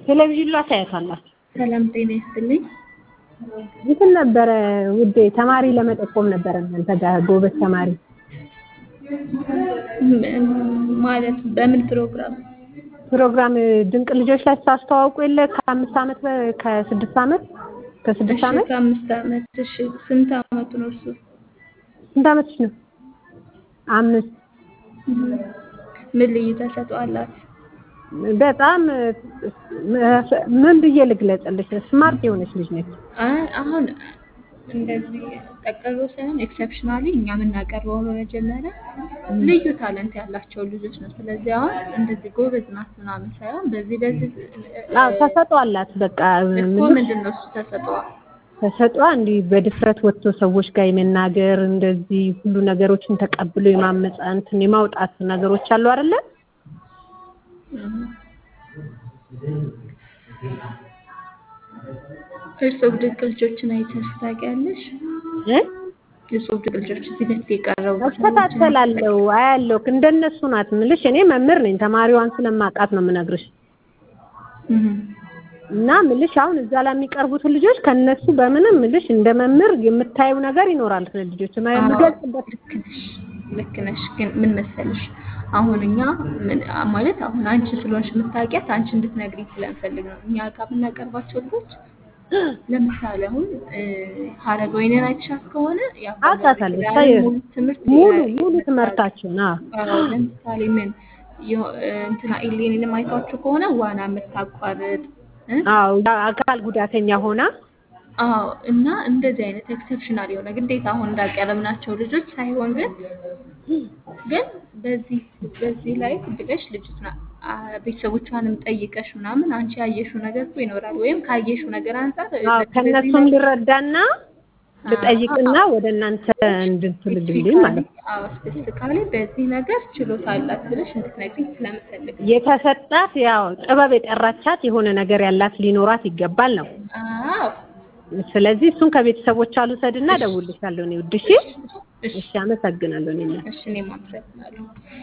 ቴሌቪዥን ላይ ታያታላችሁ። ሰላም ጤና ይስጥልኝ። እንትን ነበረ ውዴ ተማሪ ለመጠቆም ነበረ እናንተ ጋር ጎበዝ ተማሪ ም- ማለት በምን ፕሮግራም? ፕሮግራም ድንቅ ልጆች ላይ ስታስተዋውቁ የለ ከአምስት ዓመት በ- ከስድስት ዓመት ከስድስት እሺ ዓመት ከአምስት ዓመት እሺ ስንት ዓመቱ ነው እርሱ? ስንት ዓመትሽ ነው? አምስት ምን ልዩ ተሰጥኦ አላት? በጣም ምን ብዬ ልግለጽልሽ? ስማርት የሆነች ልጅ ነች። አይ አሁን እንደዚህ ጠቅሎ ሳይሆን ኤክሰፕሽናሊ እኛ የምናቀርበው በመጀመሪያ ልዩ ታለንት ያላቸው ልጆች ነው። ስለዚህ አሁን እንደዚህ ጎበዝ ናት ምናምን ሳይሆን በዚህ በዚህ አዎ ተሰጥኦ አላት። በቃ እኮ ምልሽ ምንድን ነው እሱ ተሰጥኦ? ተሰጥኦ እንዲህ በድፍረት ወጥቶ ሰዎች ጋር የመናገር እንደዚህ ሁሉ ነገሮችን ተቀብሎ የማመጻ እንትን የማውጣት ነገሮች አሉ አይደለ? እርስዎ ድንቅ ልጆችን አይተሽ ታውቂያለሽ? እ እርስዎ ድንቅ ልጆች እዚህ በፊት የቀረቡ እከታተላለሁ፣ አያለሁ። እንደነሱ ናት ምልሽ። እኔ መምህር ነኝ፣ ተማሪዋን ስለማውቃት ነው የምነግርሽ። እህ እና ምልሽ አሁን እዛ ላይ የሚቀርቡትን ልጆች ከነሱ በምንም ምልሽ እንደ መምህር የምታየው ነገር ይኖራል። ስለ ልጆች የምገልጽበት ልክ ነሽ ልክ ነሽ። ግን ምን መሰለሽ አሁን እኛ ምን ማለት አሁን አንቺ ስለሆንሽ የምታውቂያት አንቺ እንድትነግሪኝ ስለምፈልግ ነው። እኛ ጋር የምናቀርባቸው ልጆች ለምሳሌ አሁን ሀረገወይንን አይተሻት ከሆነ የአባባል አውቃታለሁ። ኪዳን ሳይ- ሙሉ ትምህርት ሙሉ የ- ሙሉ ይሰጣል። ትምህርታቸውን አዎ አዎ ለምሳሌ ምን የ- እንትና ኢሌኒንም አይታችሁ ከሆነ ዋና የምታቋርጥ እ? አዎ አካል ጉዳተኛ ሆና አዎ እና እንደዚህ አይነት ኤክሰፕሽናል የሆነ ግዴታ አሁን እንዳቀረብናቸው ልጆች ሳይሆን ግን ግን በዚህ በዚህ ላይ ብለሽ ልጅቷ ቤተሰቦቿንም ጠይቀሽ ምናምን አንቺ ያየሽው ነገር እኮ ይኖራል ወይም ካየሽው ነገር አንጻር አዎ በዚህ ከእነሱም ላይ ልረዳና ልጠይቅና ወደ እናንተ እንድትልልኝ ማለት ነው። አዎ ስፔሲፊካሊ በዚህ ነገር ችሎታ አላት ብለሽ እንድትነግሪኝ ስለምፈልግ ነው። የተሰጣት ያው ጥበብ የጠራቻት የሆነ ነገር ያላት ሊኖራት ይገባል ነው። አዎ ስለዚህ እሱን ከቤተሰቦቿ ልውሰድና እደውልልሻለሁ። እኔ ውድ እሺ፣ እሺ እሺ፣ አመሰግናለሁ እኔ እናት። እሺ እኔም አመሰግናለሁ።